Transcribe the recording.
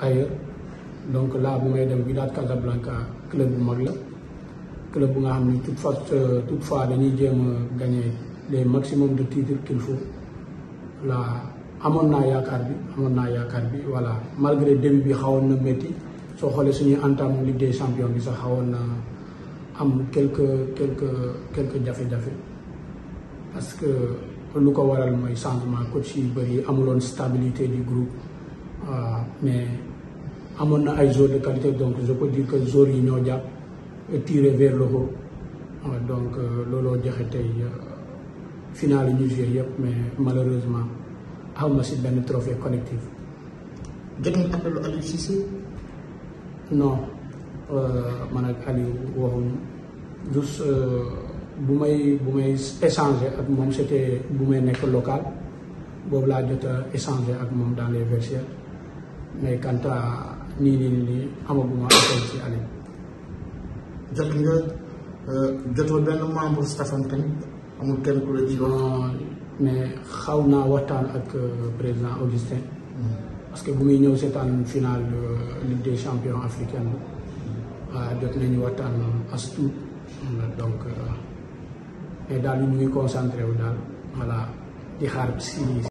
ailleurs donc là bu may dem Wydad Casablanca club bu mag la club bu nga xam ni toute fois toutefois dañuy jéem a gagner les maximum de titres qu'il faut là amoon naa yaakaar bi amoon naa yaakaar bi voilà malgré début bi xawoon na métti soo xoolee suñuy entame Ligue des champions bi sax xawoon na am quelques quelques quelques jafe-jafe parce que lu ko waral mooy changement coach yu bëri amuloon stabilité du groupe mais amoon na ay joueurs de qualité donc je peux dire que joueurs yi ñoo jàpp tiré vers le haut donc looloo joxe tey final yi ñu joué yëpp mais malheureusement aw ma si benn trophée collectif. jot nga appelu Aliou Cissé. non man ak Aliou waxuñu juste bu may bu may échanger ak moom c'était bu may nekk local boobu laa jot a échanger ak moom dans les vestiaires mais quant à nii nii nii amaguma appel ci Aliou. jot nga jotoo benn membre staffam tamit amul kenn ku la ci wax. mais xaw naa waxtaan ak président Augustin. parce que bu muy ñëw seetaan finale Ligue des champions africaine waaw jot nañu waxtaan as tuut donc mais daal ñu ngi concentré wu daal voilà di xaar si